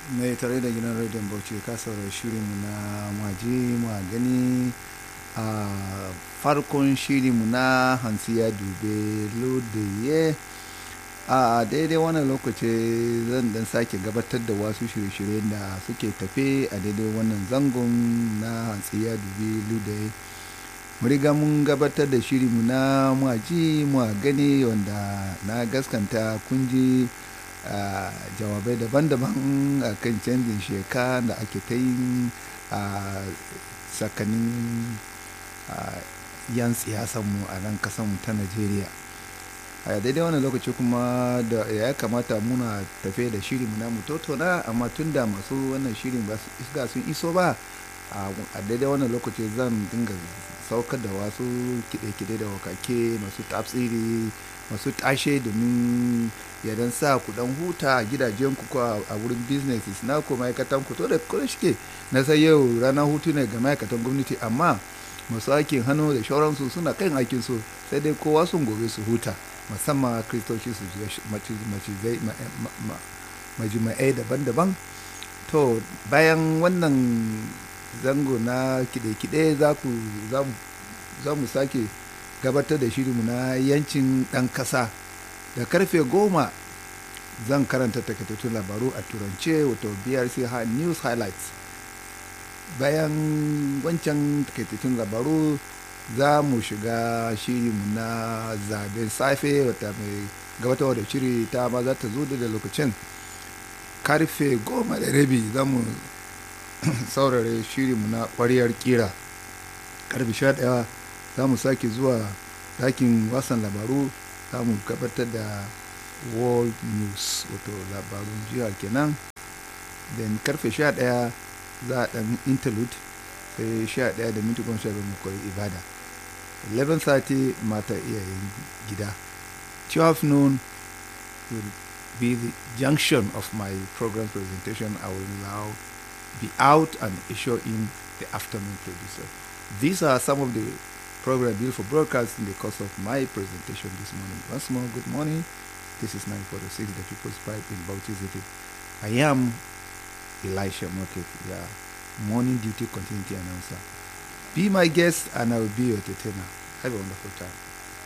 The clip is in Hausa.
mai tare da gidan rediyon bauchi ka saurari shirinmu na maji ma gani a farkon shirinmu na hansiya dube lodaye a daidai wannan lokaci zan dan sake gabatar da wasu shirye-shirye da suke tafe a daidai wannan zangon na hansiya dube lodaye riga mun gabatar da shirinmu na maji ma gani wanda na gaskanta kunji Uh, jawabai daban-daban a uh, kan canjin sheka da ake ta yin a tsakanin yan siyasanmu a nan kasanmu ta najeriya a daidai wani lokaci kuma da ya kamata muna tafe da shirinmu na mutotona amma tun da masu wannan shirin ba isga sun iso ba a daidai wannan lokaci zan dinga saukar da wasu kide-kide da wakake masu tafsiri masu tashe domin ya dan sa ku dan huta a gidajen ku a wurin businesses na ku ma'aikatan ku to da kuma shike na sai yau ranar hutu ne ga ma'aikatan gwamnati amma masu aikin hannu da shauransu suna kan aikin su sai dai kowa sun gobe su huta musamman kristoci su majima'ai daban-daban to bayan wannan zango na kide-kide za mu sake gabatar da shirinmu na yancin ɗan ƙasa da karfe goma zan karanta takaitattun labaru a turance wato brc news highlights bayan wancan takaitattun labaru za mu shiga shirinmu na zaben safe wata mai gabatarwa da shiri ta ma za ta zo da lokacin karfe goma da rabi za mu saurare shirinmu na ƙwariyar kira karfe sha ɗaya za mu sake zuwa dakin wasan labaru za mu gabatar da world news wato labarun jiha kenan then karfe 11 za a dan interlude sai 11 da minti goma sha mu koyi ibada 11:30 mata iyayen gida 12 noon will be the junction of my program presentation i will now be out and issue in the afternoon producer these are some of the program beautiful broadcast in the course of my presentation this morning. Once more, good morning. This is 946, the People's Pipe in Bauchi City. I am Elisha Moket, your morning duty continuity announcer. Be my guest and I will be your entertainer. Have a wonderful time.